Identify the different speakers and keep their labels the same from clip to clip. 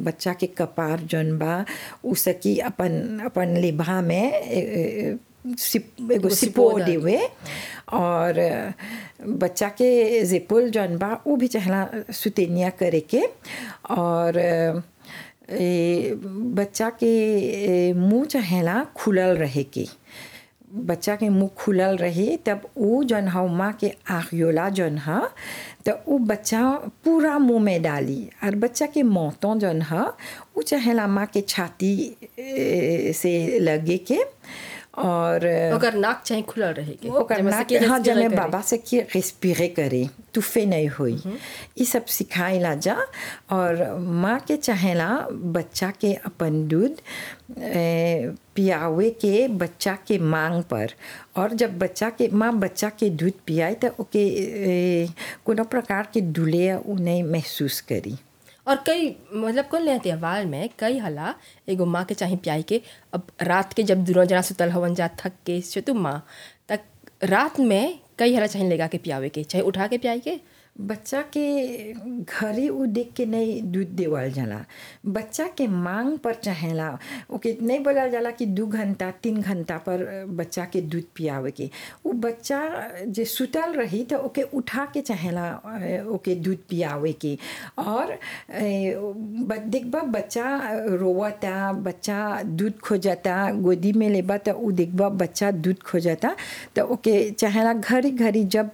Speaker 1: बच्चा के कपार जौन बा उ सकी अपन अपन लेभा में ए, ए, सिप एगो सिपो
Speaker 2: सिपो
Speaker 1: देवे और बच्चा के जिपुल जौन बा उ भी चाहला सुतेनिया करे के और ए, बच्चा के ए, मुंह चाहेला खुलल रहे के बच्चा के मुंह खुलल रहे तब उ जौन हा माँ के आखियोला जौन हा तो उ बच्चा पूरा मुंह में डाली और बच्चा के मौतों जौन हा उ चाहेला माँ के छाती ए, से लगे के और
Speaker 2: ओकर नाक चाहे खुलल रहे के
Speaker 1: ओकर
Speaker 2: जेमे से
Speaker 1: नाक
Speaker 2: कि
Speaker 1: हाँ
Speaker 2: respirer
Speaker 1: जमे
Speaker 2: करे।
Speaker 1: बाबा से कि रेस्पिरे करे तूफे नहीं हुई ये सब सिखाइला जा और माँ के चाहेला बच्चा के अपन दूध ए, पियावे के बच्चा के मांग पर और जब बच्चा के माँ बच्चा के दूध पियाए तो ओके ए, कोनो प्रकार के दुले उ नहीं महसूस करी
Speaker 2: और कई मतलब कुल त्योहार में कई हला एगो माँ के चाहे प्याई के अब रात के जब दोनों जना सुतल हवन जा थक के चतु माँ तक रात में कई हला चाहे लेगा के पियावे के चाहे उठा के पियाई के
Speaker 1: बच्चा के घरे उ देख के नहीं दूध देवल जाला बच्चा के मांग पर चाहेला ओके नहीं बोलल जाला कि दू घंटा तीन घंटा पर बच्चा के दूध पियावे के उ बच्चा जे सुतल रही तो ओके उठा के चाहेला अ, ओके दूध पियावे के और अ, ब- देखबा बच्चा रोवता बच्चा दूध खोजता गोदी में लेबा तो उ देखबा बच्चा दूध खोजता तो ओके चाहेला घड़ी घड़ी जब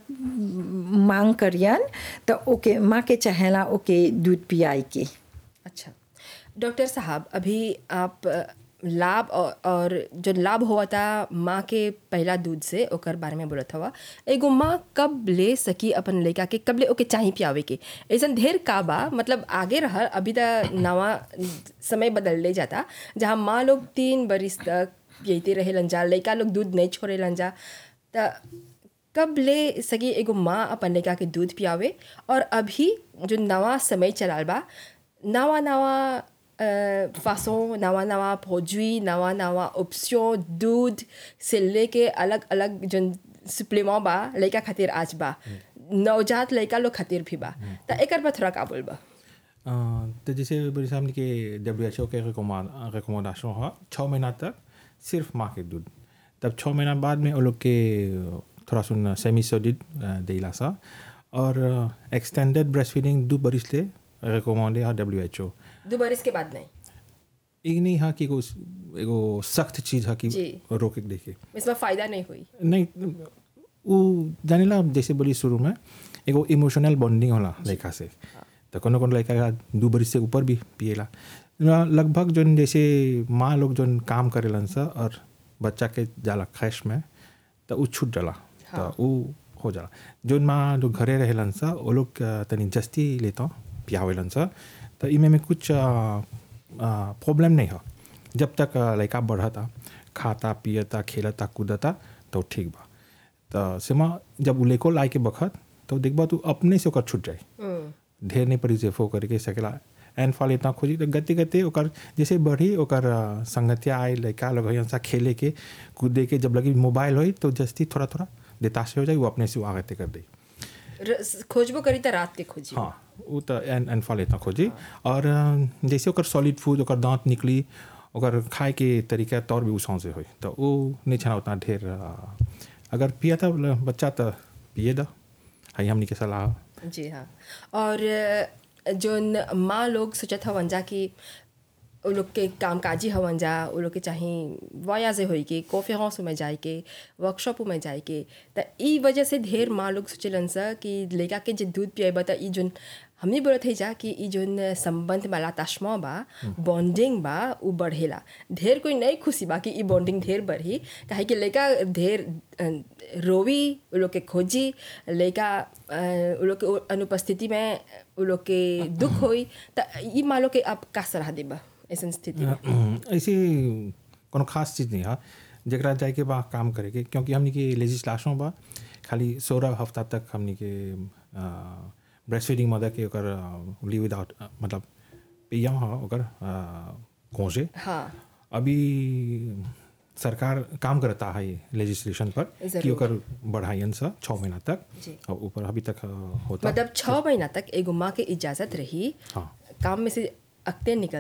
Speaker 1: मांग करियन तो ओके माँ के चाहेला ओके दूध पियाई के
Speaker 2: अच्छा डॉक्टर साहब अभी आप अ, लाभ और, और जो लाभ हुआ था माँ के पहला दूध से ओकर बारे में बोलत हवा एगो माँ कब ले सकी अपन लड़का के कब ले ओके चाही पियावे के ऐसन ढेर का बा मतलब आगे रह अभी त नवा समय बदल ले जाता जहाँ माँ लोग तीन बरिस तक पियते रहे लंजा लड़का लोग दूध नहीं छोड़े लंजा त कब ले सकी एगो माँ अपन लड़का के दूध पियावे और अभी जो नवा समय चलाल बा नवा नवा फासों नवा नवा प्रोडुई नवा नवा ऑप्शन दूध से लेके अलग अलग जो सप्लीमेंट बा लड़का खातिर आज बा नवजात लड़का लोग खातिर भी बा त एकर पर थोड़ा का बोल बा
Speaker 3: अ, तो जैसे बड़ी सामने के डब्ल्यू एच ओ के रिकमेंडेशन हुआ छः महीना तक सिर्फ माँ के दूध तब छः महीना बाद में वो लोग के थोड़ा सुन सेमी सोडिड देला सा और एक्सटेंडेड ब्रेस्ट फीडिंग दो बरिस ले रिकमेंड है डब्ल्यू एच ओ
Speaker 2: दो बरिस के बाद नहीं
Speaker 3: एक नहीं हाँ कि एगो एगो सख्त चीज़ है कि
Speaker 2: जी।
Speaker 3: रोके के देखे
Speaker 2: इसमें फ़ायदा नहीं हुई
Speaker 3: नहीं वो जानेला जैसे बोली शुरू में एगो इमोशनल बॉन्डिंग होला लड़का से तो कोनो कोनो लड़का का दू बरिस से ऊपर भी पिएला ना लगभग जोन जैसे माँ लोग जोन काम करेलन सा और बच्चा के जाला खैश में तो उ छूट जाला तो उ हो जाला जोन माँ लोग घरे रहेलन सा वो लोग अ, तनी जस्ती लेता पियावेलन सा तो इमे में कुछ प्रॉब्लम नहीं हो जब तक अ, लड़का बढ़ता खाता पियता खेलता कूदता तो ठीक बा तो सेमा जब उ लेको लाए के बखत तो देखबा तू अपने से ओकर छूट जाए ढेर नहीं पड़ी सेफो करके सकेला एन फॉल इतना खोजी तो गते गते ओकर जैसे बढ़ी ओकर अ, संगतिया आए लड़का लोग हई सा खेले के कूदे के जब लगी मोबाइल होई तो जस्ती थोड़ा थोड़ा देताशे हो जाए वो अपने से वो आगते कर दे
Speaker 2: र- खोजबो करी त रात के खोजी
Speaker 3: हाँ वो तो एन एन फॉल इतना खोजी और अ, जैसे ओकर सॉलिड फूड ओकर दांत निकली ओकर खाए के तरीका तौर भी उसाव से होई तो वो नहीं छना उतना ढेर अ, अगर पिया था बच्चा तो पिए दा हई हमनी के सलाह
Speaker 2: जी हाँ और अ, जोन माँ लोग सोचत हवन जा कि वो लोग के कामकाजी हवन जा वो लोग के चाहे वया से होई के कॉन्फ्रेंस में जाए के वर्कशॉप में जाए के त ई वजह से ढेर माँ लोग सोचलन सा कि लड़का के जे दूध पिएबा त ई जोन हमनी बोलत है जा कि ई जोन संबंध वाला तश्मा बा बॉन्डिंग बा उ बढ़ेला ढेर कोई नहीं खुशी बा कि ई बॉन्डिंग ढेर बढ़ी काहे कि लड़का ढेर अ, रोवी उ लोग के खोजी लड़का अ, उ लोग के अनुपस्थिति में उ लोग के दुख होई त ई माँ लोग के आप का सलाह देबा ऐसन स्थिति में
Speaker 3: ऐसी कोनो खास चीज़ नहीं है जरा जाए के बा काम करे के क्योंकि हमनी के लेजिस्लेशन बा खाली सोलह हफ्ता तक हमनी के ब्रेस्ट फीडिंग मदर के ओकर लीव विदाउट मतलब पिया हाँ ओकर कोसे
Speaker 2: हाँ
Speaker 3: अभी सरकार काम करता है लेजिस्लेशन पर कि
Speaker 2: जरूर।
Speaker 3: ओकर बढ़ाइयन सा छः महीना तक
Speaker 2: जी।
Speaker 3: और ऊपर अभी तक अ, होता
Speaker 2: मतलब छः महीना तक एगो माँ के इजाज़त रही
Speaker 3: हाँ
Speaker 2: काम में से अक्ते निकल